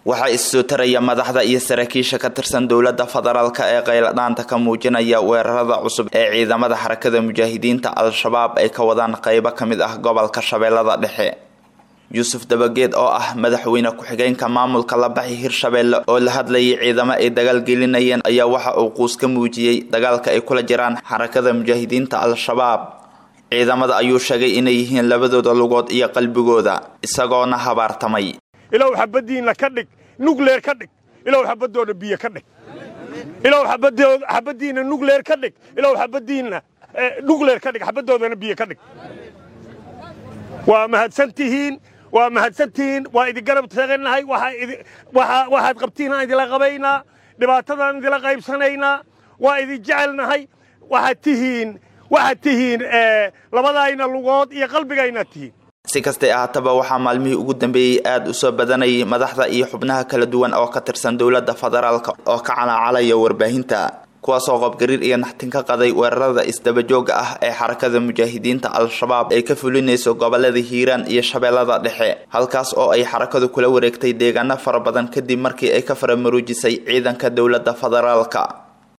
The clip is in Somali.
waxaa issoo taraya madaxda iyo saraakiisha ka tirsan dowladda federaalk ee qayladhaanta ka muujinaya weerarada cusub ee ciidamada xarakada mujaahidiinta al-shabaab ay ka wadaan qeybo ka mid ah gobolka shabeellada dhexe yuusuf dabageed oo ah madaxweyne ku-xigeenka maamulka labaxi hirshabeelle oo la hadlayay ciidamo ay dagaal gelinayeen ayaa waxa uu quus ka muujiyey dagaalka ay kula jiraan xarakada mujaahidiinta al-shabaab ciidamada ayuu sheegay inay yihiin labadooda lugood iyo qalbigooda isagoona habaartamay ilow xabadiinna ka dhig nugleer ka dhig ilow xabadooda biyo ka dhig ilow xabadiinna nugleer ka dhig ilow xabadiinna nugleer ka dhig xabadoodana biyo ka dhig waa mahadsantihiin waa mahadsantihiin waa idin garab taagannahay waxaad qabtiinaan idinla qabaynaa dhibaatadaan idinla qaybsanaynaa waa idin jecelnahay waxaad tihiin waxaad tihiin labadayna lugood iyo qalbigaynaad tihiin si kastay ahaataba waxaa maalmihii ugu dambeeyey aada u soo badanayay madaxda iyo xubnaha kala duwan oo ka tirsan dowladda federaalk oo ka calaacalaya warbaahinta kuwaasoo qobgariir iyo naxtin ka qaday weerarada isdabajooga ah ee xarakada mujaahidiinta al-shabaab ay ka fulinayso gobolada hiiraan iyo shabeellada dhexe halkaas oo ay xarakadu kula wareegtay deegaano fara badan kadib markii ay ka faramaruujisay ciidanka dowladda federaalka